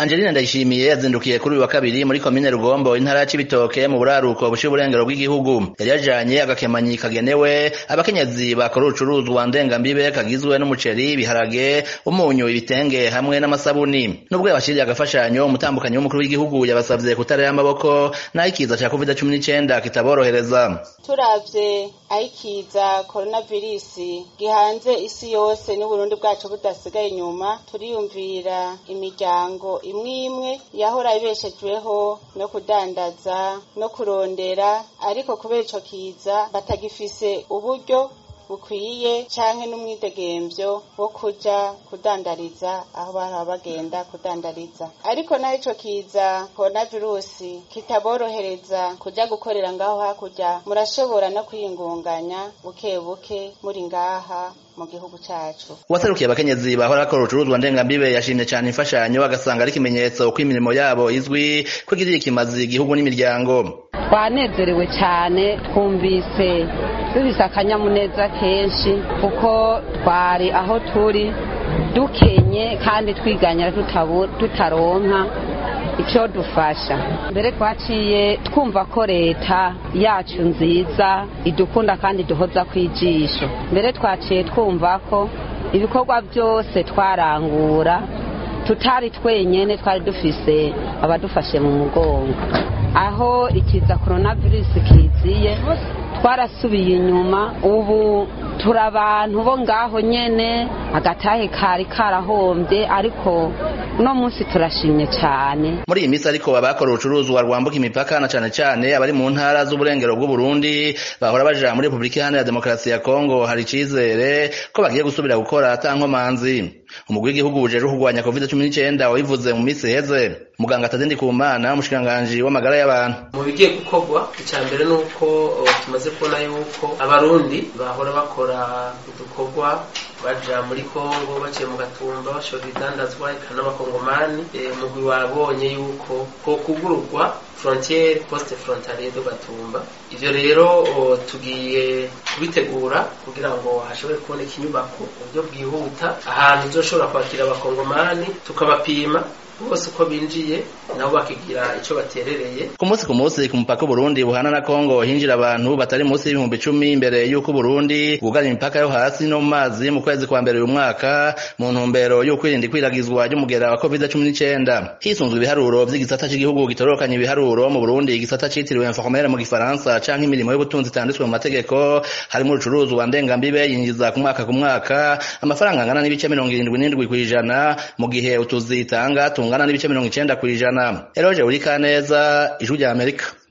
Angeline Ndayishimiye yazindukiye kuri uyu wa kabiri muri komine Rugombo intara ya Cibitoke mu buraruko bushira uburengero bw'igihugu yari yajanye agakemanyi kagenewe abakenyezi bakora urucuruzwa ndengambibe kagizwe n'umuceri ibiharage umunyu ibitenge hamwe n'amasabuni nubwo yabashiriye agafashanyo umutambukanyi w'umukuru w'igihugu yabasavye kutarera amaboko naho ikiza ca covid cumi n'icenda kitaborohereza turavye aho ikiza coronavirus gihanze isi yose n'uburundi bwacu budasigaye inyuma turiyumvira imiryango imwe imwe yahora ibeshejweho no kudandaza no kurondera ariko kubera ico kiza batagifise uburyo bukwiye canke n'umwidegemvyo wo kuja kudandariza aho bahora bagenda kudandariza ariko naho ico kiza coronavirusi kitaborohereza kuja gukorera ngaho hakurya murashobora no kwiyungunganya buke buke muri ngaha mu gihugu cacu uwaserukiye abakenyezi bahora bakora urucuruzwa ndengambibe yashimye cane imfashanyo agasanga ari ikimenyetso ko imirimo yabo izwi ko igirira ikimazi igihugu n'imiryango twanezerewe cyane twumvise dufise akanyamuneza kenshi kuko twari aho turi dukenye kandi twiganyira tutaronka icyo dufasha mbere twaciye twumva ko leta yacu nziza idukunda kandi duhoza ku ijisho mbere twaciye twumva ko ibikorwa byose twarangura tutari twenyene twari dufise abadufashe mu mugongo aho ikiza coronavirus kiziye twarasubiye inyuma ubu turi abantu bo ngaho nyene agatahe kari karahombye ariko uno munsi turashimye cyane muri iyi minsi ariko abakora urucuruzwa rwambuka imipaka na cane cane abari mu ntara z'uburengero bw'uburundi bahora baja muri repubulika iharanira demokarasi ya kongo hari icizere ko bagiye gusubira gukora ata nkomanzi umugwi w'igihugu ujejwe kurwanya covid cumi n'icenda wabivuze mu minsi iheze muganga atazindi ku mana umushikiranganji w'amagara y'abantu mu bigiye gukorwa icya mbere ni uko tumaze kubona yuko abarundi bahora bakora udukorwa baja muri kongo baciye mu gatumba bashora ibidandazwa eka n'abakongomani umugwi wabonye yuko ko kugururwa frontiere poste frontalier do gatumba ivyo rero tugiye kubitegura kugira ngo hashobore kuboneka inyubako mu buryo bwihuta ahantu uzoshobora kwakira abakongomani tukabapima bose uko binjiye nabo bakigira ico baterereye ku munsi ku munsi ku mupaka Burundi buhana na Kongo hinjira abantu batari munsi y'ibihumbi icumi imbere y'uko Burundi bwugara imipaka yo hasi no mu mazi mu kwezi kwa mbere uyu mwaka mu ntumbero yo kwirinda ikwiragizwa ry'umugera wa covid cumi n'icenda hisunzwe ibiharuro vy'igisata c'igihugu gitororokanya ibiharuro mu Burundi igisata citiriwe informel mu gifaransa canke imirimo y'ubutunzi itanditswe mu mategeko harimo urucuruzwa ndengambibe yinjiza ku mwaka ku mwaka amafaranga angana n'ibice mirongo irindwi n'indwi kw'ijana mu gihe utuzi itanga tungana n'ibice mirongo icenda kw'ijana eroje uri kaneza ijwi rya amerika